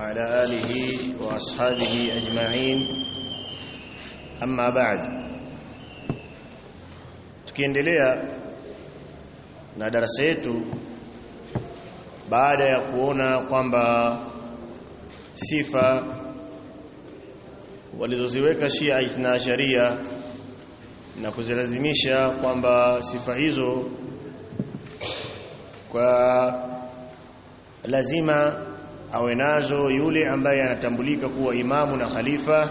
وعلى آله وأصحابه أجمعين أما بعد tukiendelea na darasa yetu baada ya kuona kwamba sifa walizoziweka Shia Ithna Sharia na kuzilazimisha kwamba sifa hizo kwa lazima awe nazo yule ambaye anatambulika kuwa imamu na khalifa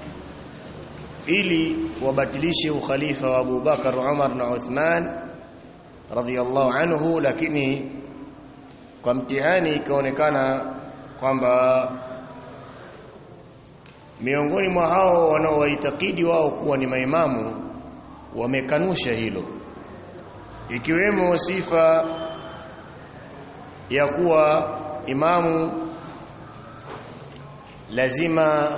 ili wabatilishe ukhalifa wa Abu Bakar, Umar na Uthman radhiyallahu anhu, lakini kwa mtihani ikaonekana kwamba miongoni mwa hao wanaowaitakidi wao kuwa ni maimamu wamekanusha hilo, ikiwemo sifa ya kuwa imamu lazima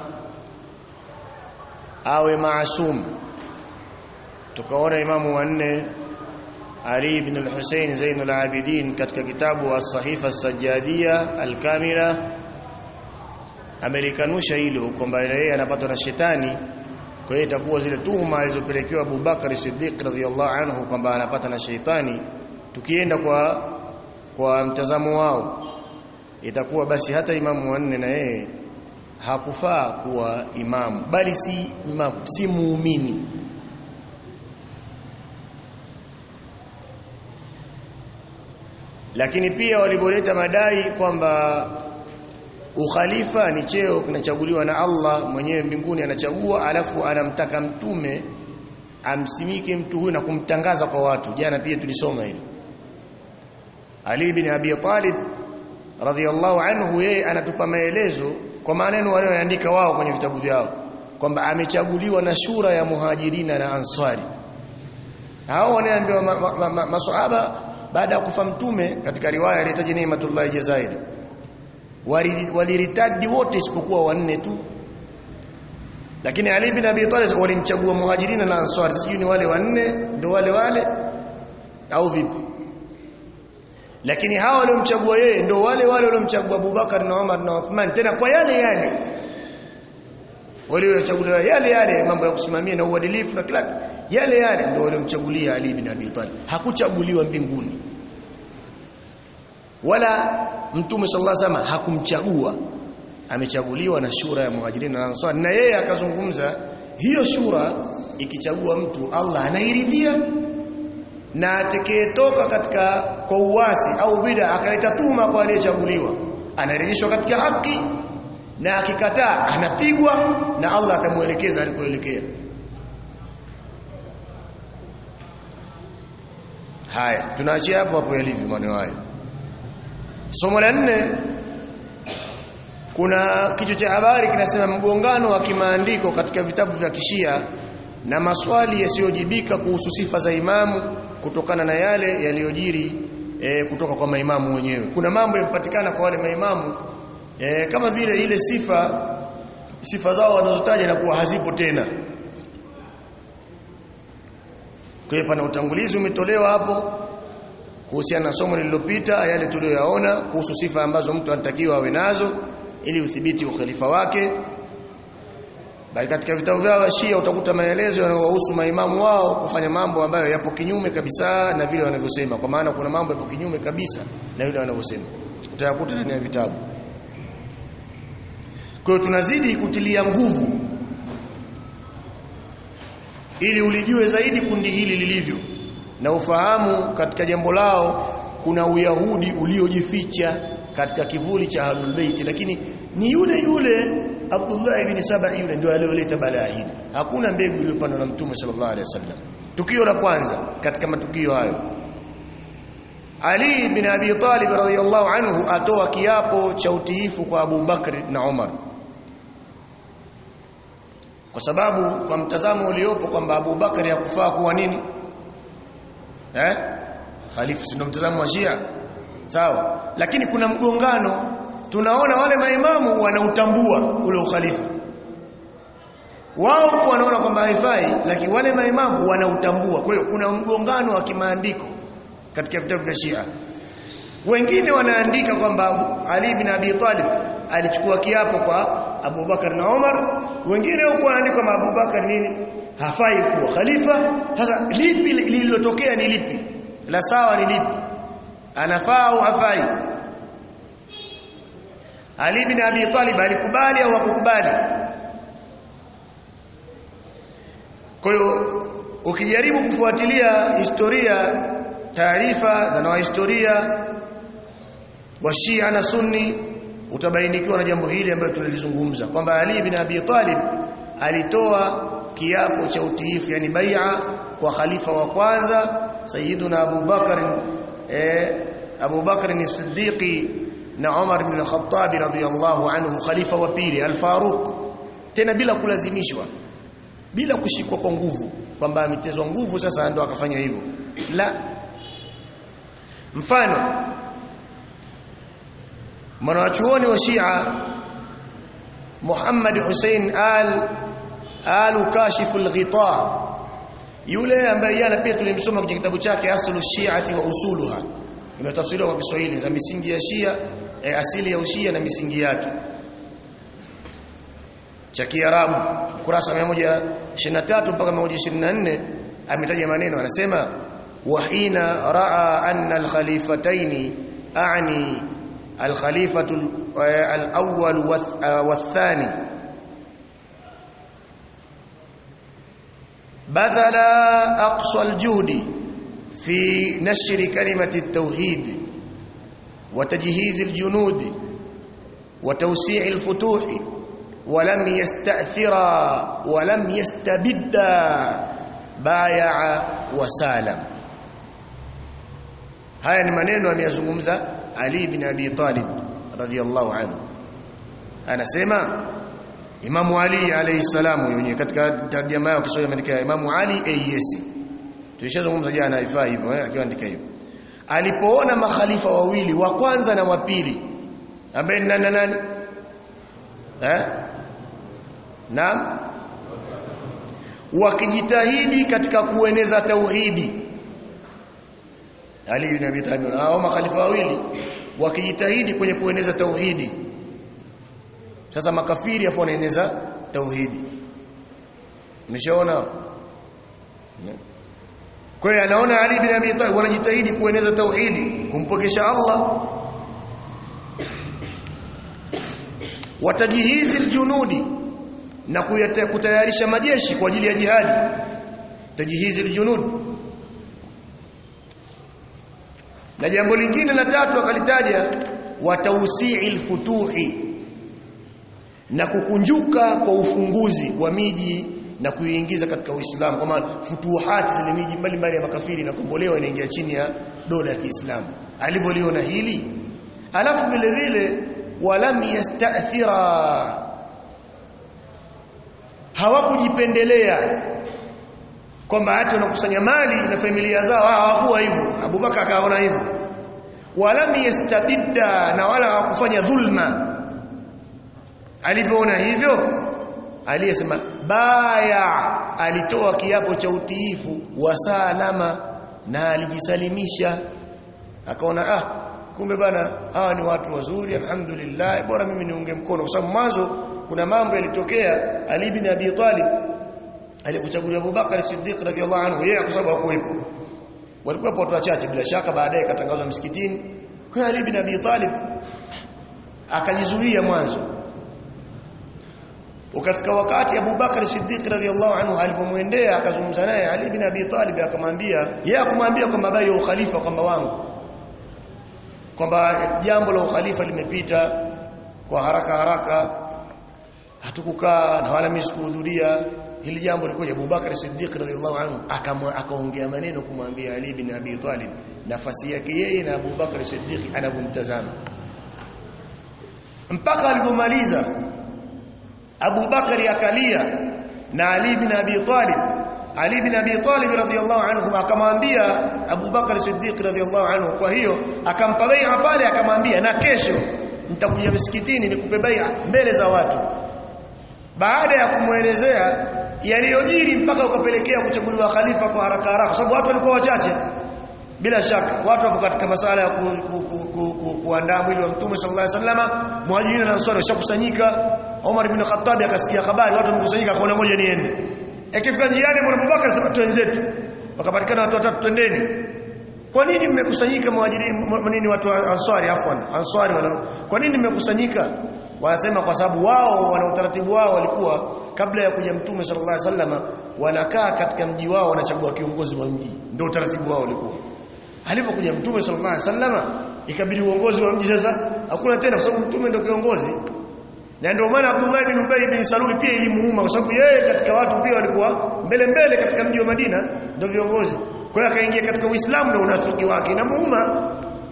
awe maasum. Tukaona imamu wanne Ali ibn al-Hussein Zainul Abidin katika kitabu As-Sahifa As-Sajjadia Al-Kamila amelikanusha hilo kwamba yeye anapatwa na shetani. Kwa hiyo itakuwa zile tuhuma alizopelekewa Abu Bakar Siddiq radhiyallahu anhu kwamba anapata na sheitani, tukienda kwa kwa mtazamo wao itakuwa basi hata imamu wanne na yeye hakufaa kuwa imamu bali si imamu, si muumini lakini pia walipoleta madai kwamba ukhalifa ni cheo kinachaguliwa na Allah mwenyewe mbinguni anachagua alafu anamtaka mtume amsimike mtu huyu na kumtangaza kwa watu jana pia tulisoma hili Ali bin Abi Talib radhiyallahu anhu yeye anatupa maelezo kwa maneno walioandika wao kwenye vitabu vyao kwamba amechaguliwa na shura ya muhajirina na ansari hao wanaambiwa maswahaba ma, ma, ma, baada ya kufa mtume katika riwaya ilitaja Nimatullah Jazairi waliritadi wote isipokuwa wanne tu lakini Ali bin Abi Talib walimchagua muhajirina na ansari sijui ni wale wanne ndio wale wale au vipi lakini hawa waliomchagua yeye ndio wale wale waliomchagua Abubakar na Umar na Uthman tena kwa yale yale waliochaguliwa yale yale mambo ya kusimamia na uadilifu na kila yale yale ndio waliomchagulia Ali bin Abi Talib hakuchaguliwa mbinguni wala mtume sallallahu alaihi wasallam hakumchagua amechaguliwa na shura ya muhajirin na ansar na yeye akazungumza hiyo shura ikichagua mtu Allah anairidhia na atakayetoka katika kwa uasi au bid'a akaleta tuma kwa aliyechaguliwa anarejeshwa katika haki na akikataa anapigwa na Allah atamuelekeza alikoelekea haya tunaachia hapo hapo yalivyo maneno hayo somo la nne kuna kichwa cha habari kinasema mgongano wa kimaandiko katika vitabu vya kishia na maswali yasiyojibika kuhusu sifa za imamu kutokana na yale yaliyojiri e, kutoka kwa maimamu wenyewe. Kuna mambo yamepatikana kwa wale maimamu e, kama vile ile sifa sifa zao wanazotaja na kuwa hazipo tena. Kwa hiyo pana utangulizi umetolewa hapo kuhusiana na somo lililopita yale tuliyoyaona kuhusu sifa ambazo mtu anatakiwa awe nazo ili udhibiti ukhalifa wake bali katika vitabu vyao Shia utakuta maelezo yanayohusu maimamu wao kufanya mambo ambayo yapo kinyume kabisa na vile wanavyosema kwa maana kuna mambo yapo kinyume kabisa na vile wanavyosema utayakuta ndani ya vitabu kwa hiyo tunazidi kutilia nguvu ili ulijue zaidi kundi hili lilivyo na ufahamu katika jambo lao kuna uyahudi uliojificha katika kivuli cha Ahlul Bait lakini ni yule yule Abdullah ibn Saba yule ndio aliyoleta balaa hili. Hakuna mbegu iliyopandwa na Mtume sallallahu alaihi wasallam. Tukio la kwanza katika matukio hayo. Ali bin Abi Talib radhiyallahu anhu atoa kiapo cha utiifu kwa Abu Bakr na Umar. Kwa sababu kwa mtazamo uliopo kwamba Abu Bakr hakufaa kuwa nini? Eh? Khalifa si ndio mtazamo wa Shia. Sawa. Lakini kuna mgongano tunaona wale maimamu wanautambua ule ukhalifa wao huko wanaona kwamba haifai lakini wale maimamu wanautambua kwa hiyo kuna mgongano wa kimaandiko katika vitabu vya Shia wengine wanaandika kwamba Ali bin Abi Talib alichukua kiapo kwa Abu Bakar na Umar wengine huko wanaandika kama Abu Bakar nini hafai kuwa khalifa sasa lipi lililotokea ni lipi la sawa ni lipi anafaa au hafai Ali bin Abi Talib alikubali au hakukubali kwa hiyo ukijaribu kufuatilia historia taarifa za wanahistoria wa Shia na Sunni utabainikiwa na jambo hili ambalo tulilizungumza kwamba Ali bin Abi Talib alitoa kiapo cha utiifu yani bai'a kwa khalifa wa kwanza Sayyiduna Abu Bakar eh, Abu Bakar as-Siddiqi na Umar ibn al-Khattab radhiyallahu anhu khalifa wa pili al-Faruq tena bila kulazimishwa bila kushikwa kwa nguvu kwamba ametezwa nguvu sasa ndo akafanya hivyo la mfano mwanachuoni wa Shia Muhammad Hussein al al kashifu al-ghita yule ambaye yana pia tulimsoma kwenye kitabu chake aslu shi'ati wa usuluha imetafsiriwa kwa Kiswahili za misingi ya Shia eh, asili ya ushia na misingi yake cha Kiarabu kurasa 123 mpaka 124 ametaja maneno anasema wahina raa anna al-khalifatayn a'ni al-khalifatu al-awwal wath-thani بذل أقصى الجهد في نشر كلمة التوحيد وتجهيز الجنود وتوسيع الفتوح ولم يستأثرا ولم يستبدا بايع وسالم haya ni maneno ameyazungumza Ali bin Abi Talib radhiyallahu anhu anasema Imamu Ali alayhi salamu yeye katika tarjama yao Kiswahili ameandika Imamu Ali AES tulishazungumza jana ifaa hivyo eh akiandika hivyo alipoona makhalifa wawili wa kwanza na wa pili ambaye ni nani nani eh naam wakijitahidi katika kueneza tauhidi Ali ibn Abi Talib hao makhalifa wawili wakijitahidi kwenye kueneza tauhidi sasa makafiri afu wanaeneza tauhidi umeshaona kwa hiyo anaona Ali bin Abi Talib wanajitahidi kueneza tauhidi kumpokesha Allah watajihizi aljunudi na kutayarisha majeshi kwa ajili ya jihadi tajihizi aljunudi na jambo lingine la tatu akalitaja watausii alfutuhi na kukunjuka kwa ufunguzi wa miji na kuiingiza katika Uislamu kwa maana futuhati zile miji mbalimbali ya makafiri na kukombolewa inaingia chini ya dola ya Kiislamu alivyoliona hili alafu vile vile walam yastathira hawakujipendelea kwamba hata wanakusanya mali na familia zao hawakuwa hivyo Abubakar akaona hivyo walam yastabidda na wala hawakufanya dhulma alivyoona hivyo aliyesema baya alitoa kiapo cha utiifu wa salama na alijisalimisha akaona ah kumbe bana hawa ni watu wazuri alhamdulillah bora mimi niunge mkono kwa sababu mwanzo kuna mambo yalitokea Ali bin Abi Talib alipochaguliwa Abubakar Siddiq radhiallahu anhu yeye kwa sababu hakuwepo walikuwa watu wachache bila shaka baadaye katangazwa msikitini kwa Ali bin Abi Talib akajizuia mwanzo ukafika wakati Abu Bakar Siddiq radhiallahu anhu alivyomuendea akazungumza naye Ali bin Abi Talib akamwambia yeye akamwambia kwamba habari ya ukhalifa kwamba wangu kwamba jambo la ukhalifa limepita kwa haraka haraka hatukukaa na wala mimi sikuhudhuria hili jambo lilikuja Abu Bakar Siddiq radhiallahu anhu akaongea maneno kumwambia Ali bin Abi Talib nafasi yake yeye na Abu Bakar Siddiq anavyomtazama mpaka alipomaliza Abu Bakari akalia na Ali bin Abi Talib Ali bin Abi Talib radhiyallahu anhu akamwambia Abu Bakari Siddiq radhiyallahu anhu kwa hiyo akampa bai'a pale akamwambia na kesho nitakuja msikitini nikupe bai'a mbele za watu baada ya kumwelezea yaliyojiri mpaka ukapelekea kuchaguliwa khalifa kwa haraka haraka kwa sababu watu walikuwa wachache bila shaka watu wapo katika masala ya ku, ku, ku, ku, ku, kuandaa mwili wa mtume sallallahu alaihi wasallam muhajirin na ansari washakusanyika Umar ibn Khattab akasikia habari watu wamekusanyika akaona ngoja niende ikifika njiani Bwana Abubakar sema twenzetu wakapatikana watu watatu twendeni kwa nini mmekusanyika muhajirin nini watu wa ansari afwan ansari wala kwa nini mmekusanyika wanasema kwa sababu wao wana utaratibu wao walikuwa kabla ya kuja mtume sallallahu alaihi wasallam wanakaa katika mji wao wanachagua kiongozi wa mji ndio utaratibu wao ulikuwa alipokuja mtume sallallahu alaihi wasallam ikabidi uongozi wa mji sasa hakuna tena kwa sababu mtume ndio kiongozi na ndio maana Abdullah ibn Ubay bin Salul pia ilimuuma kwa sababu yeye katika watu pia walikuwa mbele mbele katika mji wa Madina ndio viongozi kwa hiyo akaingia katika Uislamu na unafiki wake na muuma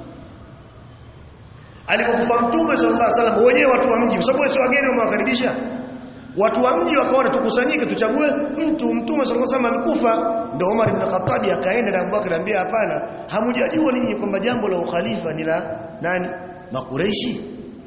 alipokufa mtume sallallahu alaihi wasallam wenyewe watu wa mji kwa sababu sio wageni wamewakaribisha watu wa mji wakaona tukusanyike tuchague mtu mtume sallallahu alaihi wasallam amekufa ndio Umar ibn Khattab akaenda na Abubakar anambia hapana hamjajua ninyi kwamba jambo la ukhalifa ni la nani makureishi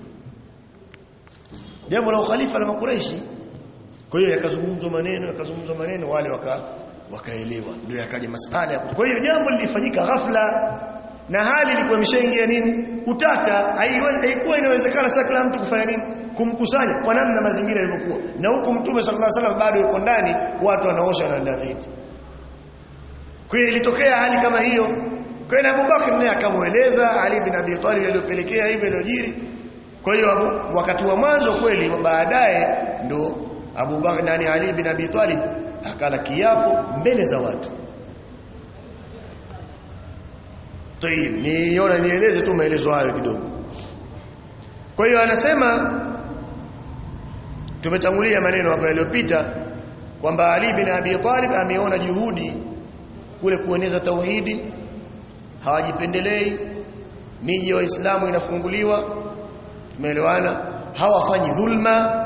jambo la ukhalifa la makureishi kwa hiyo yakazungumzwa maneno yakazungumzwa maneno wale waka wakaelewa ndio yakaja masala ya kwa hiyo jambo lilifanyika ghafla na hali ilikuwa imeshaingia nini utata haikuwa inawezekana sasa kila mtu kufanya nini kumkusanya kwa namna mazingira yalivyokuwa na huko mtume sallallahu alaihi wasallam bado yuko ndani watu wanaosha na David kwa hiyo ilitokea hali kama hiyo kwa hiyo Abubakar naye akamueleza Ali bin Abi Talib aliyopelekea hivyo iliyojiri kwa hiyo wakati wa mwanzo kweli baadaye ndo Abubakar nani Ali bin Abi Talib akala kiapo mbele za watu Tayib niona nieleze tu maelezo hayo kidogo kwa hiyo anasema tumetangulia maneno hapa yaliyopita kwamba Ali bin Abi Talib ameona juhudi kule kueneza tauhidi hawajipendelei miji ya waislamu inafunguliwa tumeelewana hawafanyi dhulma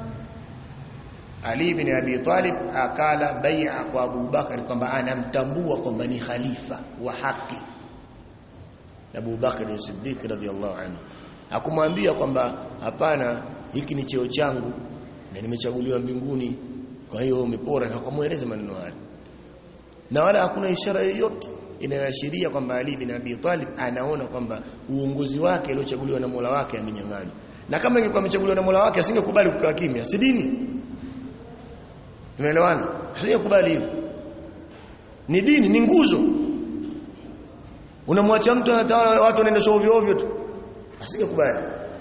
Ali bin Abi Talib akala bai'a kwa Abu Bakar kwamba anamtambua kwamba ni khalifa wa haki Abu Bakar as-Siddiq radhiyallahu anhu hakumwambia kwamba hapana hiki ni cheo changu na nimechaguliwa mbinguni kwa hiyo umepora hakumweleza maneno hayo na wala hakuna ishara yoyote inayoashiria kwamba Ali bin Abi Talib anaona kwamba uongozi wake aliochaguliwa na Mola wake amenyang'anywa na kama ingekuwa amechaguliwa na Mola wake asingekubali kukaa kimya si dini tumeelewana asingekubali hivyo ni dini ni nguzo unamwacha mtu anatawala watu wanaenda ovyo ovyo tu asingekubali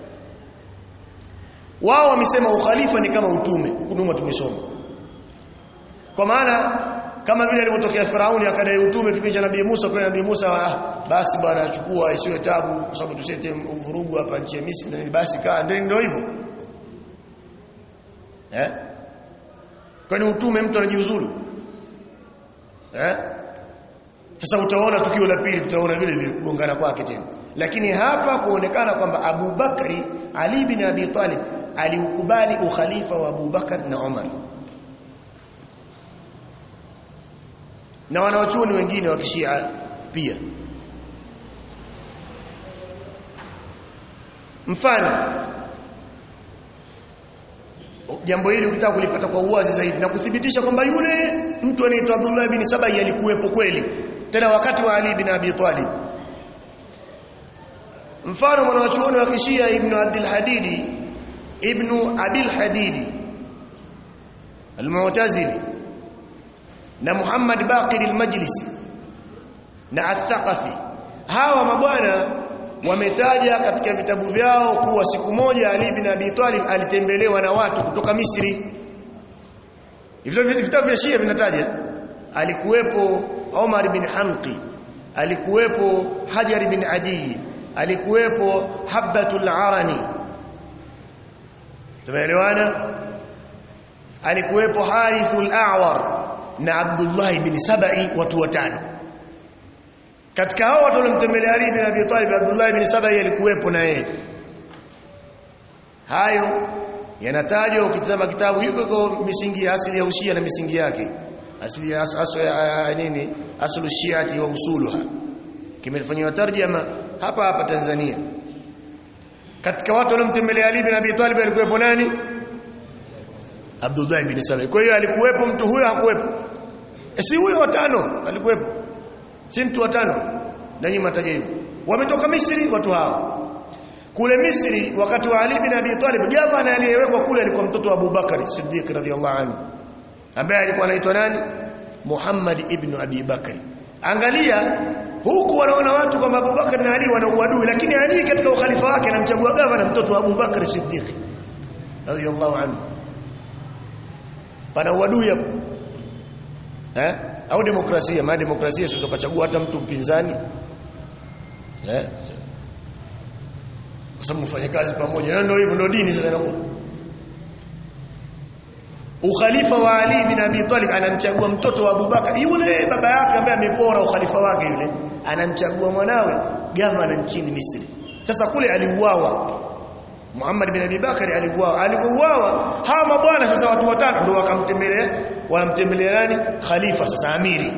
wao wamesema ukhalifa ni kama utume huku nyuma tumesoma kwa maana kama vile alivyotokea Firauni akadai utume kipindi cha Nabii Musa kwa Nabii Musa ah, basi bwana achukua isiwe tabu kwa sababu tusete uvurugu hapa nchi ya Misri basi kaa ndio ndio hivyo eh kwani utume mtu anajiuzulu eh sasa utaona tukio la pili tutaona vile vile kugongana kwake tena lakini hapa kuonekana kwamba Abu Bakari Ali bin Abi Talib aliukubali ukhalifa wa Abu Bakar na Umar na wanawachuoni wengine wa kishia pia mfano jambo hili ukitaka kulipata kwa uwazi zaidi na kuthibitisha kwamba yule mtu anaitwa Abdullah bin Sabai alikuwepo kweli tena wakati wa Ali bin Abi Talib mfano mwanachuoni wa kishia ibn Abdul Hadidi ibn Abil Hadidi al-Mu'tazili na Muhammad Baqir al-Majlisi na Al-Thaqafi hawa mabwana wametaja katika vitabu vyao kuwa siku moja Ali bin Abi Talib alitembelewa na watu kutoka Misri vitabu vya Shia vinataja alikuwepo Omar bin Hamqi alikuwepo Hajar bin Adi alikuwepo Habbatul Arani tumeelewana alikuwepo Harithul A'war na Abdullah bin Sabai watu watano katika hao watu walimtembelea Ali bin Abi Talib Abdullah bin Sabai alikuwepo na yeye hayo yanatajwa ukitazama kitabu hiko kwa misingi ya asili ya ushia na misingi yake asili ya as, as, ya, nini aslu shiati wa usuluha kimefanywa tarjama hapa hapa Tanzania katika watu waliomtembelea Ali bin Abi Talib alikuwepo nani Abdullah bin Sabai kwa hiyo alikuwepo mtu huyo hakuwepo e si huyo watano alikuwepo si mtu watano na nyinyi mtaja hivyo wametoka Misri watu hao kule Misri wakati wa Ali bin Abi Talib gavana aliyewekwa kule alikuwa mtoto wa Abu Bakari Siddiq radhiyallahu anhu ambaye alikuwa anaitwa nani Muhammad ibn Abi Bakari angalia huku wanaona watu kwamba Abu Bakar na Ali wana uadui lakini Ali katika ukhalifa wake anamchagua gavana mtoto wa Abu Bakar Siddiq radhiyallahu anhu pana uadui hapo eh au demokrasia maana demokrasia sio tukachagua hata mtu mpinzani eh kwa sababu mfanye kazi pamoja ndio hivyo ndio dini sasa inakuwa ukhalifa wa Ali bin Abi Talib anamchagua mtoto wa Abu Bakar yule baba yake ambaye amepora ukhalifa wake yule anamchagua mwanawe gavana nchini Misri sasa kule aliuawa Muhammad bin Abi Bakar aliuawa alipouawa hawa mabwana sasa watu watano ndio wakamtembelea wanamtembelea nani khalifa sasa amiri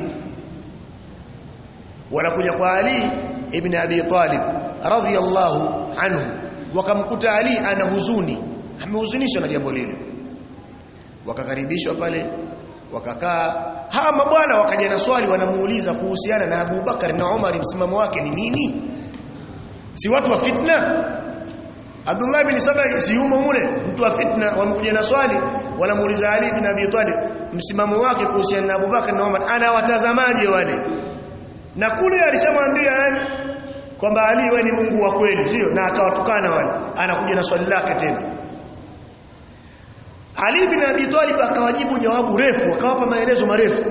wanakuja kwa Ali ibn Abi Talib radhiyallahu anhu wakamkuta Ali ana huzuni amehuzunishwa na jambo lile wakakaribishwa pale wakakaa hawa mabwana wakaja na swali wanamuuliza kuhusiana na Abu Bakar na Umar msimamo wake ni nini si watu wa fitna Abdullah bin Saba si yumo mule mtu wa fitna wamekuja na swali wanamuuliza Ali bin Abi Talib msimamo wake kuhusiana na Abu Bakar na Umar anawatazamaje wale na kule alishamwambia nani kwamba Ali wewe ni Mungu wa kweli sio na akawatukana wale anakuja na swali lake tena Ali bin Abi Talib akawajibu jawabu refu akawapa maelezo marefu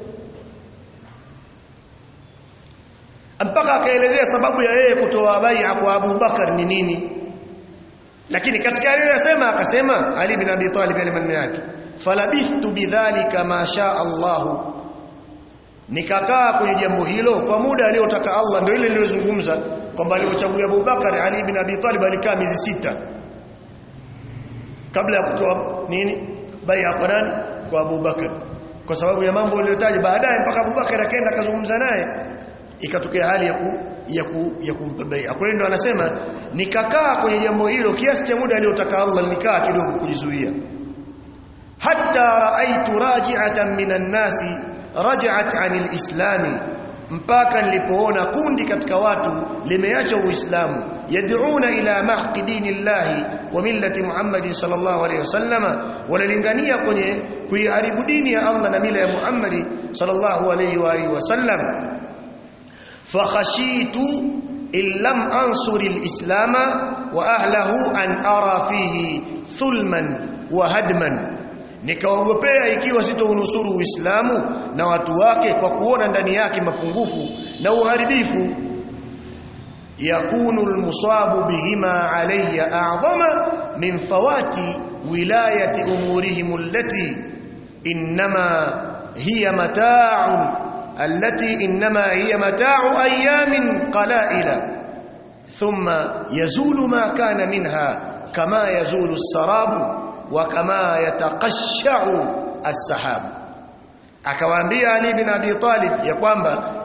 mpaka akaelezea sababu ya yeye kutoa bai'a kwa Abu Bakar ni nini lakini katika aliyosema akasema Ali bin Abi Talib yale maneno yake falabithtu bidhalika ma sha Allah nikakaa kwenye jambo hilo kwa muda aliyotaka Allah ndio ile niliyozungumza kwamba aliochagua Abu Bakar Ali bin Abi Talib alikaa miezi sita kabla ya kutoa nini bai'a kwa nani kwa Abu Bakar kwa sababu ya mambo aliyotaja baadaye mpaka Abu Bakar akaenda akazungumza naye ikatokea hali ya ku, ya ku, ya kumpa bai'a kwa hiyo ndo anasema nikakaa kwenye jambo hilo kiasi cha muda aliyotaka Allah nikaa kidogo kujizuia hatta raaitu raji'atan minan nasi raja'at 'anil islami mpaka nilipoona kundi katika watu limeacha uislamu yad'una ila mahqi dinillahi wa millati muhammadin sallallahu alayhi wasallama wanalingania kwenye kuiharibu dini ya Allah na mila ya Muhammad sallallahu alayhi wa alihi wasallam fakhashitu in lam ansuri alislama wa ahlahu an ara fihi thulman wa hadman nikaogopea ikiwa sitounusuru uislamu na watu wake kwa kuona ndani yake mapungufu na uharibifu yakunu almusabu bihima alayya a'zama min fawati wilayati umurihim allati inma hiya mata'un allati inma hiya mata'u ayamin qala'ila thumma yazulu ma kana minha kama yazulu as-sarabu wa kama yataqashsha'u as-sahab akawaambia Ali bin Abi Talib ya kwamba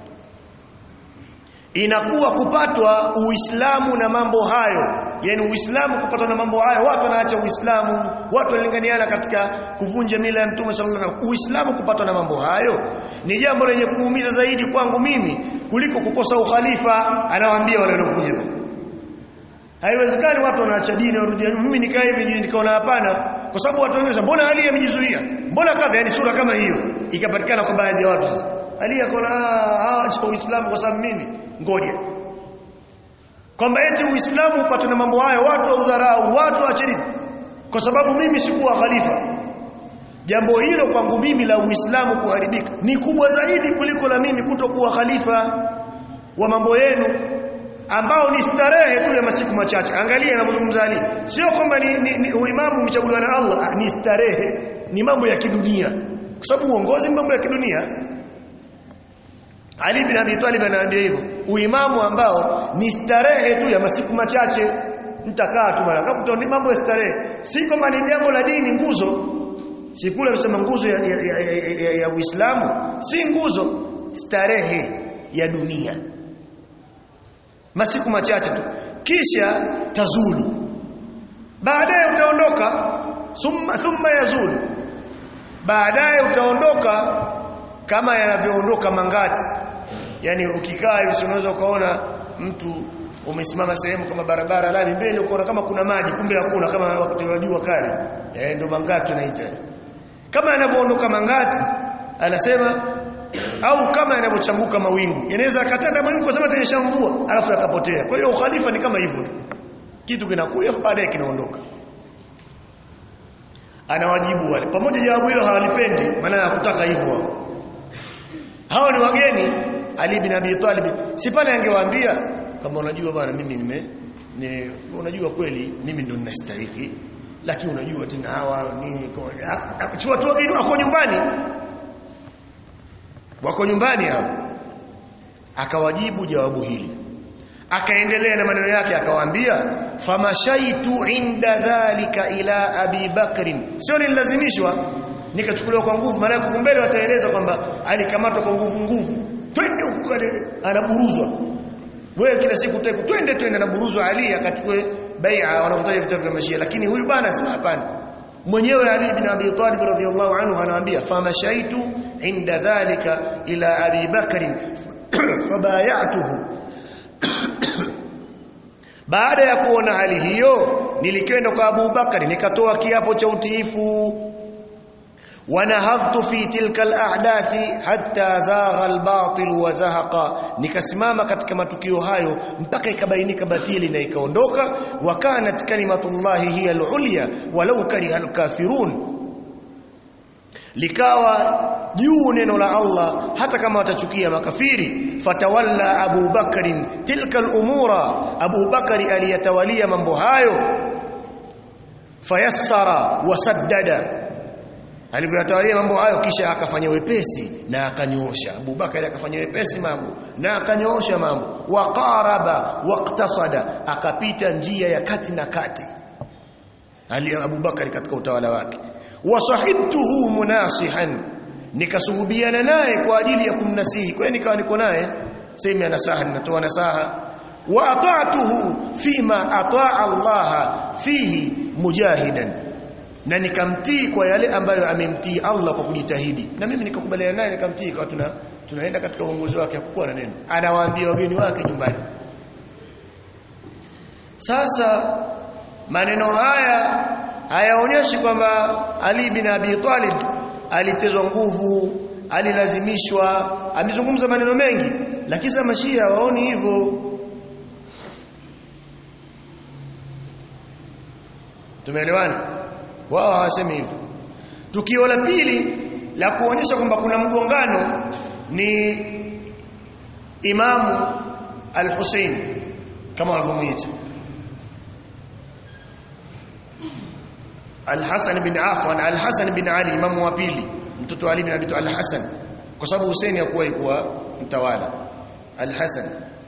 inakuwa kupatwa Uislamu na mambo hayo yani Uislamu kupatwa na mambo hayo watu wanaacha Uislamu watu wanalinganiana katika kuvunja mila ya Mtume sallallahu alaihi wasallam Uislamu kupatwa na mambo hayo ni jambo lenye kuumiza zaidi kwangu mimi kuliko kukosa ukhalifa anawaambia wale waliokuja haiwezekani watu wanaacha dini warudi mimi nikaa hivi nikaona hapana kwa sababu watu wengine mbona Ali amejizuia mbona kadha yani sura kama hiyo ikapatikana kwa baadhi ya watu sasa Ali akaona ah acha Uislamu kwa sababu mimi ngoja kwamba eti Uislamu upate na mambo hayo watu waudharau watu waacheni kwa sababu mimi sikuwa khalifa jambo hilo kwangu mimi la Uislamu kuharibika ni kubwa zaidi kuliko la mimi kutokuwa khalifa wa mambo yenu ambao ni starehe tu ya masiku machache angalia anapozungumza Ali sio kwamba ni, ni, ni uimamu umechaguliwa na Allah ni starehe ni mambo ya kidunia kwa sababu uongozi ni mambo ya kidunia Ali bin Abi Talib anaambia hivyo uimamu ambao ni starehe tu ya masiku machache mtakaa tu mara kafuta ni mambo ya starehe si kama ni jambo la dini nguzo si kule msema nguzo ya, ya, ya, ya, ya, ya Uislamu si nguzo starehe ya dunia masiku machache tu kisha tazulu baadaye utaondoka thumma thumma yazulu baadaye utaondoka kama yanavyoondoka mangati yani ukikaa hivi unaweza ukaona mtu umesimama sehemu kama barabara lami mbele ukaona kama kuna maji kumbe hakuna kama wakati wa jua kali eh ndio mangati tunaita kama yanavyoondoka mangati anasema au kama yanavyochanguka mawingu yanaweza akatanda mawingu kwa sababu tanyesha mvua alafu yakapotea kwa hiyo ukhalifa ni kama hivyo tu kitu kinakuja baadaye kinaondoka anawajibu wale pamoja jawabu hilo hawalipendi maana hakutaka hivyo hao ni wageni Ali bin Abi Talib si pale angewaambia kama unajua bwana mimi nime ni, unajua kweli mimi ndo ninastahili lakini unajua tena hawa ni si watu wageni wako nyumbani wako nyumbani hao akawajibu jawabu hili akaendelea na maneno yake akawaambia famashaitu inda dhalika ila abi bakrin sio nilazimishwa nikachukuliwa kwa nguvu maana huko mbele wataeleza kwamba alikamatwa kwa nguvu nguvu twende huko kale anaburuzwa wewe kila siku teku twende twende anaburuzwa Ali akachukue bai'a wanafuta vitabu vya mashia lakini huyu bana asema hapana mwenyewe Ali ibn Abi Talib radhiyallahu anhu anawaambia famashaitu inda dhalika ila Abi Bakr fabayatuhu baada ya kuona hali hiyo nilikwenda kwa Abu Bakari nikatoa kiapo cha utiifu wanahadhtu fi tilka al-ahdathi hatta zagha al-batil wa zahaqa nikasimama katika matukio hayo mpaka ikabainika batili na ikaondoka wa kanat kalimatullahi hiya al-ulya walau kariha al-kafirun likawa juu neno la Allah hata kama watachukia makafiri fatawalla Abu Bakrin tilka al-umura Abu Bakari aliyatawalia mambo hayo fayassara wasaddada alivyotawalia mambo hayo kisha akafanya wepesi na akanyoosha Abu Bakari akafanya wepesi mambo na akanyoosha mambo waqaraba waqtasada akapita njia ya kati na kati ali Abu Bakari katika utawala wake wasahibtuhu munasihan nikasuhubiana naye kwa ajili ya kumnasihi kwa hiyo nikawa niko naye sema nasaha ninatoa nasaha wa ata'tuhu fima ata'a Allah fihi mujahidan na nikamtii kwa yale ambayo amemtii Allah kwa kujitahidi na mimi nikakubaliana naye nikamtii kwa tuna tunaenda katika uongozi wake hakukuwa na neno anawaambia wageni wake nyumbani sasa maneno haya hayaonyeshi kwamba Ali bin Abi Talib alitezwa nguvu alilazimishwa amezungumza maneno mengi lakini sasa mashia waoni hivyo tumeelewana wao hawasemi hivyo tukio la pili la kuonyesha kwamba kuna mgongano ni Imamu Al-Hussein kama walivyomuita Al-Hasan bin Affan Al-Hasan bin Ali imamu wa pili mtoto Ali bin Abi Talib Al-Hasan kwa sababu Hussein hakuwa kuwa mtawala Al-Hasan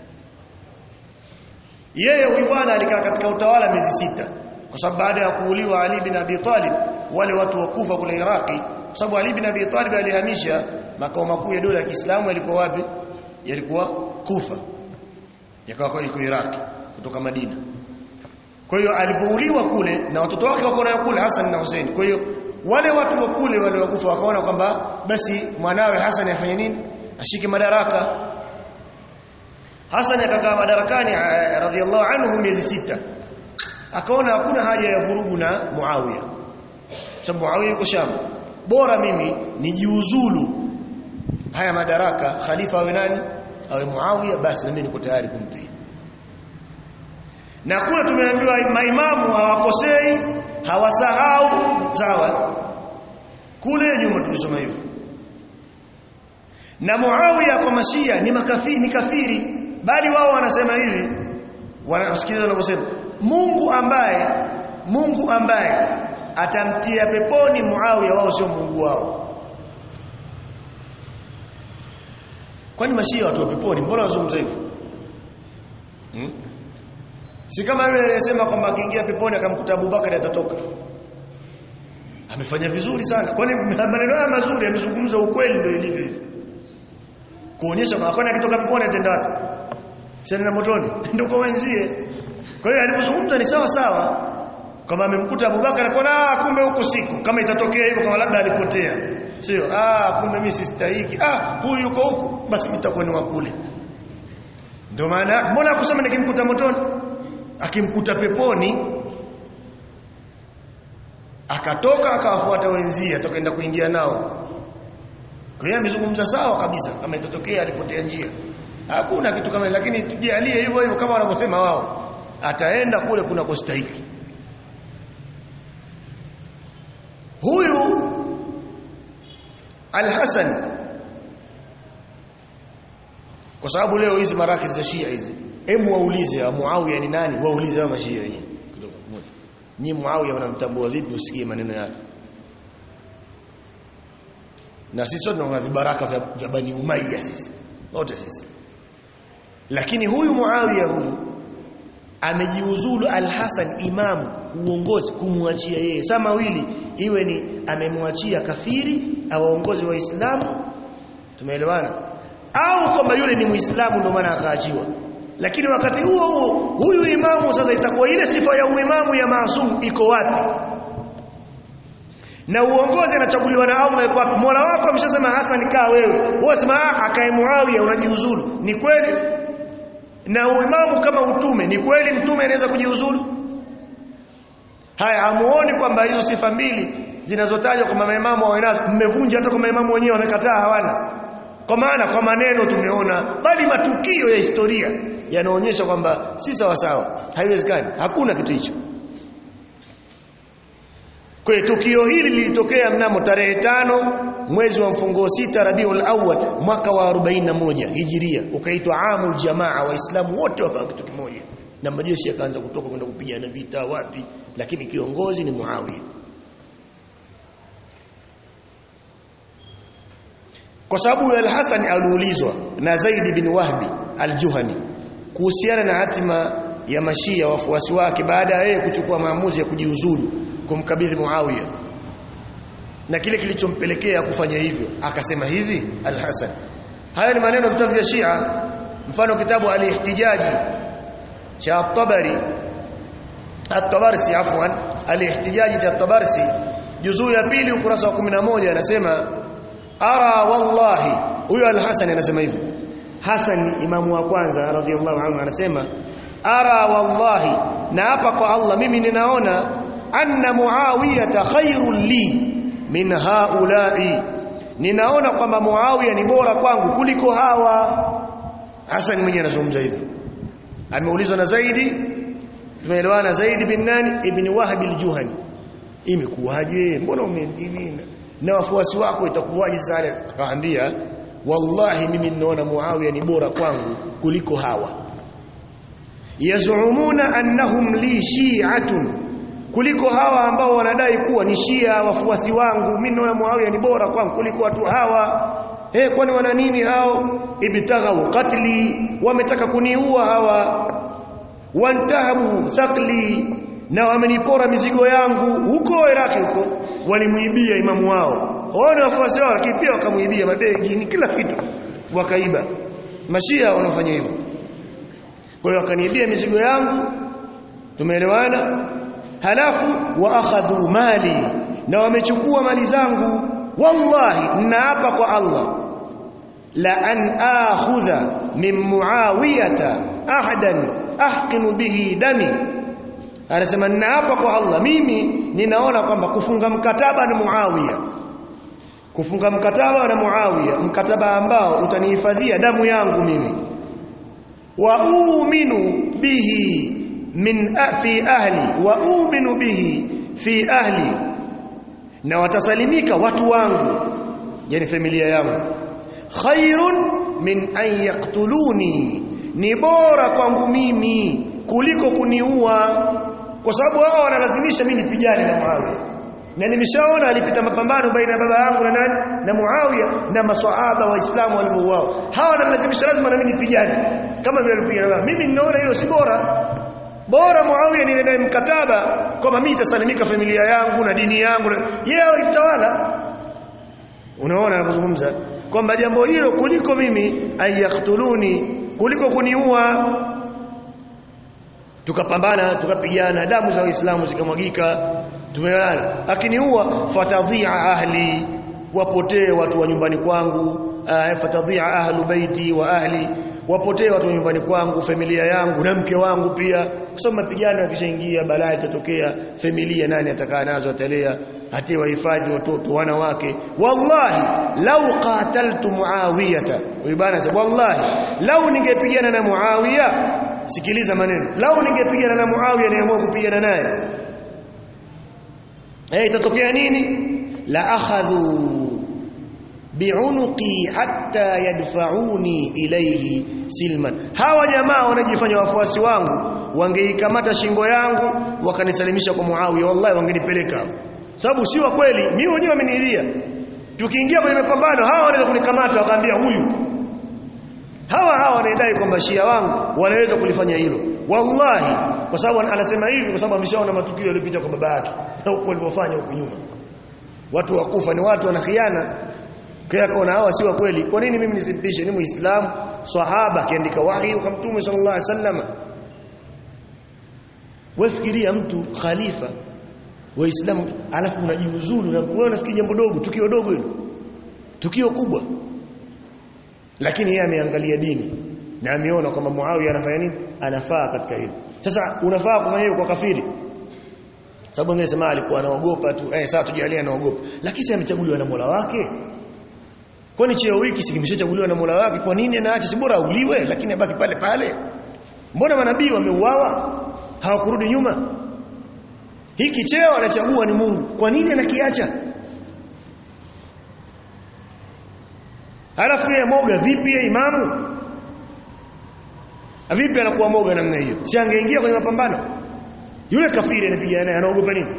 yeye huyu bwana alikaa katika utawala miezi sita kwa sababu baada ya kuuliwa Ali bin Abi Talib wale watu wa Kufa kule Iraki kwa sababu Ali bin Abi Talib alihamisha makao makuu ya dola ya Kiislamu yalikuwa wapi yalikuwa Kufa yakawa iko Iraki kutoka Madina kwa hiyo alivyouliwa kule na watoto wake wako nayo kule Hassan na Hussein kwa hiyo wale watu wa kule wale wakufa wakaona kwamba basi mwanawe Hassan afanye nini ashike madaraka Hassan akakaa madarakani radhiallahu anhu miezi sita akaona hakuna haja ya vurugu na Muawiya sababu Muawiya yuko Sham bora mimi nijiuzulu haya madaraka khalifa awe nani awe Muawiya basi na mimi niko tayari kumtii na kule tumeambiwa maimamu hawakosei hawasahau sawa kule nyuma tulisoma hivyo na Muawiya kwa mashia ni makafiri ni kafiri bali wao wanasema hivi wanasikiliza wanavyosema Mungu ambaye Mungu ambaye atamtia peponi Muawiya wao sio Mungu wao kwani mashia watu wa peponi mbona wazungumza hivyo hmm? si kama yule aliyesema kwamba akiingia peponi akamkuta Abubakar atatoka amefanya vizuri sana kwani maneno haya mazuri amezungumza ukweli ndio ilivyo hivi kuonyesha kwamba kwani akitoka peponi atenda wapi sasa motoni ndio kwa wenzie kwa hiyo alipozungumza ni sawa sawa kama amemkuta Abubakar akaona kumbe huko siku kama itatokea hivyo kama labda alipotea sio ah kumbe mimi sistahiki ah huyu yuko huku basi mtakuwa ni wakule ndio maana mbona kusema nikimkuta motoni akimkuta peponi akatoka akawafuata wenzie atakaenda kuingia nao kwa hiyo amezungumza sawa kabisa kama itatokea alipotea njia hakuna kitu kama lakini tujalie hivyo hivyo kama wanavyosema wao ataenda kule kuna kustahiki huyu Al-Hasan kwa sababu leo hizi maraki za Shia hizi hebu waulize Muawiya ni nani waulize wa mashia wenyewe kidogo moja ni Muawiya wanamtambua vipi usikie maneno yake na sisi sote tunaona vibaraka vya, vya Bani Umayya sisi wote sisi lakini huyu Muawiya huyu amejiuzulu Al-Hasan imamu uongozi kumwachia yeye saa mawili iwe ni amemwachia kafiri awaongozi waislamu tumeelewana au kwamba yule ni muislamu ndio maana akaachiwa lakini wakati huo huo huyu imamu sasa itakuwa ile sifa ya uimamu ya maasum iko wapi na uongozi anachaguliwa na Allah yuko wapi Mola wako ameshasema Hassan kaa wewe wewe sema akae Muawiya unajiuzulu ni kweli na uimamu kama utume ni kweli mtume anaweza kujiuzulu haya hamuoni kwamba hizo sifa mbili zinazotajwa kwa maimamu wanazo mmevunja hata kwa maimamu wenyewe wamekataa hawana kwa maana kwa maneno tumeona bali matukio ya historia yanaonyesha kwamba si sawa sawa haiwezekani hakuna kitu hicho kwa tukio hili lilitokea mnamo tarehe tano mwezi wa mfungo sita Rabiul Awwal mwaka wa 41 Hijiria ukaitwa Amul Jamaa waislamu wote wakawa kitu kimoja na majeshi yakaanza kutoka kwenda kupigana vita wapi lakini kiongozi ni Muawiya kwa sababu al-Hasan aliulizwa na Zaid bin Wahbi al-Juhani kuhusiana na hatima ya mashia wafuasi wake baada ya yeye kuchukua maamuzi ya kujiuzulu kumkabidhi Muawiya na kile kilichompelekea kufanya hivyo akasema hivi al-Hasan haya ni maneno vitabu vya Shia mfano kitabu al-Ihtijaji cha at-Tabari at-Tabarsi afwan al-Ihtijaji cha at-Tabarsi juzuu ya pili ukurasa wa 11 anasema ara wallahi huyo al-Hasan anasema hivyo Hasan imamu wa kwanza radhiallahu anhu anasema ara wallahi na hapa kwa Allah mimi ninaona anna muawiyata khairul li min haula'i ninaona kwamba muawiya ni bora kwangu kuliko hawa Hasan mwenyewe anazungumza hivyo ameulizwa na Zaidi tumeelewana Zaidi bin nani ibn Wahb al-Juhani imekuwaje mbona umedini na wafuasi wako itakuwaje sasa akaambia wallahi mimi ninaona Muawiya ni bora kwangu kuliko hawa yazumuna annahum li shi'atun kuliko hawa ambao wanadai kuwa ni shia wafuasi wangu mimi naona Muawiya ni bora kwangu kuliko watu hawa eh kwani wana nini hao ibtaghaw qatli wametaka kuniua hawa wantahabu thaqli na wamenipora mizigo yangu huko Iraki huko walimuibia imamu wao waone wafuasi wao lakini pia wakamuibia mabegi ni kila kitu wakaiba mashia wanafanya hivyo kwa hiyo wakaniibia mizigo yangu tumeelewana halafu wa akhadhu mali na wamechukua mali zangu wallahi naapa kwa Allah la an akhudha min muawiyata ahadan ahqinu bihi dami anasema naapa kwa Allah mimi ninaona kwamba kufunga mkataba na Muawiya kufunga mkataba na Muawiya mkataba ambao utanihifadhia damu yangu mimi wa uminu bihi min fi ahli wa uminu bihi fi ahli na watasalimika watu wangu yani familia yangu khairun min an yaqtuluni ni bora kwangu mimi kuliko kuniua kwa sababu hao wanalazimisha mimi nipigane na Muawiya na nimeshaona alipita mapambano baina ya baba yangu na nani na Muawiya na maswahaba waislamu walivyouao hawa wanalazimisha lazima na mimi nipigane kama vile alipigana mimi ninaona hilo si bora bora Muawiya niende naye mkataba kwamba mimi nitasalimika familia yangu na dini yangu yeye itawala unaona anazungumza kwamba jambo hilo kuliko mimi ayaktuluni kuliko kuniua tukapambana tukapigana damu za waislamu zikamwagika tumeona akiniua fatadhia ahli wapotee watu wa nyumbani kwangu fatadhia ahlu baiti wa ahli wapotee watu wa nyumbani kwangu familia yangu na mke wangu pia kwa sababu mapigano yakishaingia balaa itatokea familia nani atakaa nazo atalea hati wahifadhi watoto wanawake wallahi lau qataltu muawiyata bana wallahi lau ningepigana na muawiya sikiliza maneno lau ningepigana na muawiya niamua kupigana naye eh itatokea nini la akhadhu bi'unuqi hatta yadfa'uni ilayhi silman hawa jamaa wanajifanya wafuasi wangu wangeikamata shingo yangu wakanisalimisha kwa Muawiya wallahi wangenipeleka sababu si wa kweli mimi mwenyewe ameniilia tukiingia kwenye mapambano hawa wanaweza kunikamata wakaambia huyu hawa hawa wanaidai kwamba shia wangu wanaweza kulifanya hilo wallahi kwa sababu anasema hivi kwa sababu ameshaona matukio yaliyopita kwa baba yake na huko walivyofanya huko nyuma watu wakufa ni watu wanakhiana kwa kaona hawa si wa kweli kwa nini mimi nisimpishe ni muislamu sahaba akiandika wahi kwa mtume sallallahu alaihi wasallam wafikiria mtu khalifa waislamu alafu unajiuzulu na wewe unafikiri jambo dogo tukio dogo hilo tukio kubwa lakini yeye ameangalia dini na ameona kwamba Muawiya anafanya nini anafaa katika hilo sasa unafaa kufanya hivyo kwa kafiri sababu wengine sema alikuwa anaogopa tu eh sasa tujalie anaogopa lakini si amechaguliwa na Mola wake kwani cheo hiki sikimeshachaguliwa na Mola wake kwa nini anaacha si bora auliwe lakini abaki pale pale mbona manabii wameuawa hawakurudi nyuma hiki cheo anachagua ni Mungu kwa nini anakiacha halafu yeye moga vipi yeye imamu vipi anakuwa moga namna hiyo si angeingia kwenye mapambano yule kafiri anapigana naye anaogopa nini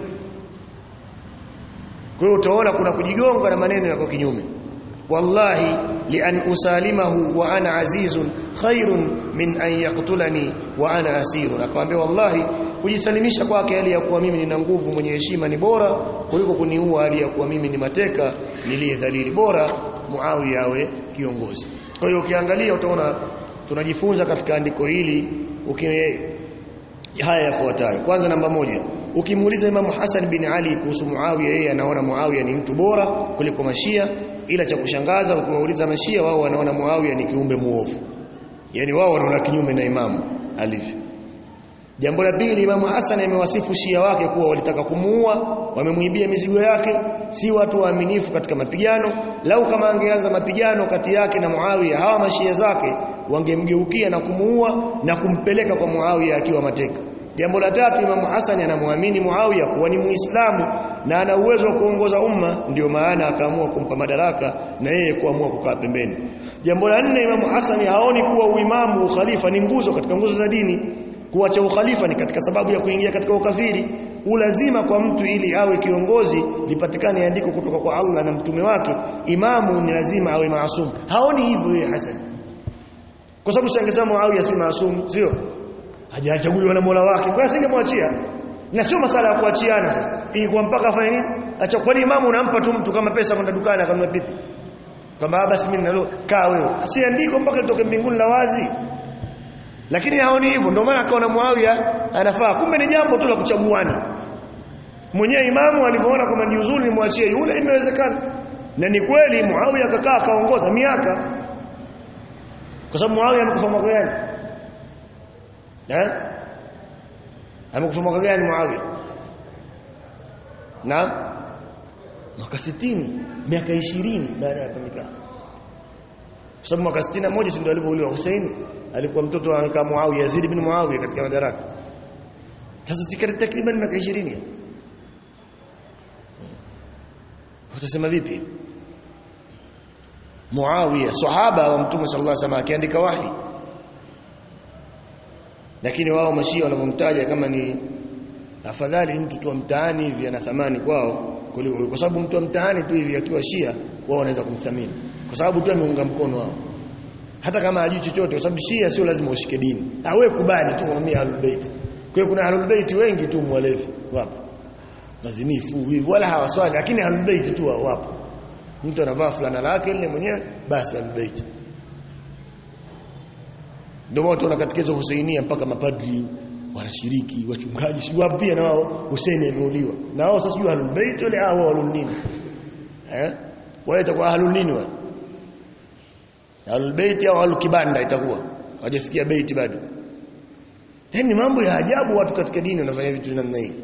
kwa hiyo utaona kuna kujigonga na maneno yako kinyume wallahi li an usalimahu wa ana azizun khairun min an yaqtulani wa ana asirun akamwambia wallahi kujisalimisha kwake hali ya kuwa mimi nina nguvu mwenye heshima ni bora kuliko kuniua hali ya kuwa mimi ni mateka niliyedhalili bora Muawiya awe kiongozi kwa hiyo ukiangalia utaona tunajifunza katika andiko hili ukine haya yafuatayo kwanza namba moja ukimuuliza Imam Hassan bin Ali kuhusu Muawiya yeye anaona Muawiya ni mtu bora kuliko Mashia ila cha kushangaza ukiwauliza Mashia wao wanaona Muawiya ni kiumbe muovu yani wao wanaona kinyume na Imam alivyo Jambo la pili Imam Hassan amewasifu Shia wake kuwa walitaka kumuua, wamemuibia mizigo yake, si watu waaminifu katika mapigano. Lau kama angeanza mapigano kati yake na Muawiya, hawa mashia zake wangemgeukia na kumuua na kumpeleka kwa Muawiya akiwa mateka. Jambo la tatu Imam Hassan anamwamini Muawiya kuwa ni Muislamu na ana uwezo wa kuongoza umma, ndio maana akaamua kumpa madaraka na yeye kuamua kukaa pembeni. Jambo la nne Imam Hassan haoni kuwa uimamu, ukhalifa ni nguzo katika nguzo za dini kuacha ukhalifa ni katika sababu ya kuingia katika ukafiri ulazima kwa mtu ili awe kiongozi lipatikane andiko kutoka kwa Allah na mtume wake imamu ni lazima awe maasum haoni hivyo yeye Hassan kwa sababu shangesema Muawiya si maasum sio hajachaguliwa na Mola wake kwa singemwachia na sio masala ya kuachiana sasa ilikuwa mpaka afanye nini acha kwani imamu unampa tu mtu kama pesa kwenda dukani akanunua pipi kwamba basi mimi nalo kaa wewe asiandiko mpaka litoke mbinguni la wazi lakini haoni hivyo ndio maana akaona Muawiya anafaa kumbe ni jambo tu la kuchaguana mwenyewe imamu alivyoona kwamba ni uzuri nimwachie yule imewezekana na ni kweli Muawiya akakaa akaongoza miaka kwa sababu Muawiya amekufa mwaka gani eh amekufa mwaka gani Muawiya na mwaka 60 miaka 20 baada ya kumikaa kwa sababu mwaka 61 si ndio alivyouliwa Hussein alikuwa mtoto wa Muawiya Yazid bin Muawiya katika madaraka sasa sikari takriban miaka 20 utasema vipi Muawiya sahaba wa Mtume sallallahu alaihi wasallam akiandika wahi lakini wao mashia wanavyomtaja kama ni afadhali mtu tu mtaani hivi ana thamani kwao kuliko kwa sababu mtu mtaani tu hivi akiwa shia wao wanaweza kumthamini kwa sababu tu ameunga mkono wao hata kama hajui chochote kwa sababu shia sio lazima ushike dini awe kubali tu kwa ahlul bait kwa hiyo kuna ahlul bait wengi tu mwalevi wapo mazinifu hivi wala hawaswali lakini ahlul bait tu wapo mtu anavaa fulana lake ile mwenyewe basi ahlul bait ndio watu wanakatikizwa Husainia mpaka mapadri wanashiriki wachungaji si wapo pia na wao Hussein ameuliwa na wao sasa sijui ahlul bait wale hao walio nini eh wale itakuwa ahlul nini wale ahlul bait au ahlul kibanda itakuwa hawajafikia bait bado yani mambo ya ajabu watu katika dini wanafanya vitu namna hii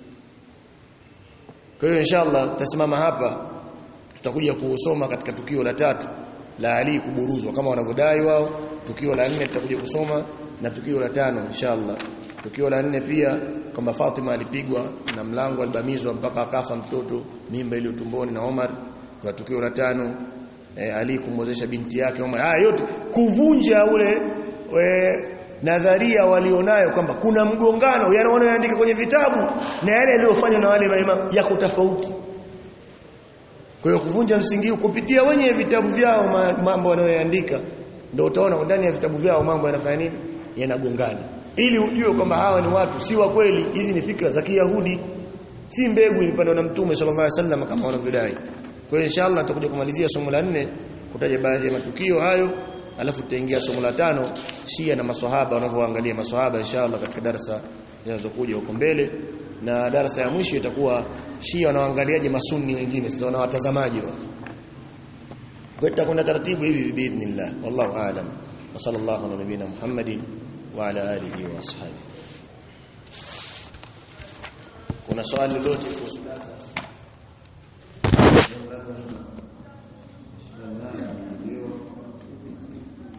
kwa hiyo inshallah tutasimama hapa tutakuja kusoma katika tukio la tatu la Ali kuburuzwa kama wanavyodai wao tukio la nne tutakuja kusoma na tukio la tano inshallah tukio la nne pia kwamba Fatima alipigwa na mlango alibamizwa mpaka akafa mtoto mimba ile tumboni na Omar kwa tukio la tano e, Ali kumwozesha binti yake Omar haya yote kuvunja ule we, nadharia walionayo kwamba kuna mgongano yale wanayoandika kwenye vitabu na yale yaliyofanywa na wale maimamu yako tofauti kwa hiyo kuvunja msingi huu kupitia wenye vitabu vyao mambo wanayoandika ndio utaona ndani ya vitabu vyao mambo yanafanya nini yanagongana ili ujue kwamba hawa ni watu si wa kweli hizi ni fikra za Kiyahudi si mbegu ilipandwa na mtume sallallahu alaihi wasallam kama wanavyodai kwa hiyo inshallah tutakuja kumalizia somo la nne kutaja baadhi ya matukio hayo alafu tutaingia somo la tano Shia na maswahaba wanavyoangalia maswahaba inshallah katika darasa zinazokuja huko mbele na darasa ya mwisho itakuwa Shia wanaangaliaje masunni wengine sasa wana watazamaji wao kwa tutakwenda taratibu hivi biidhnillah wallahu aalam wa sallallahu ala nabina muhammadin wa ala alihi wa ashabihi kuna swali lolote kuhusu darasa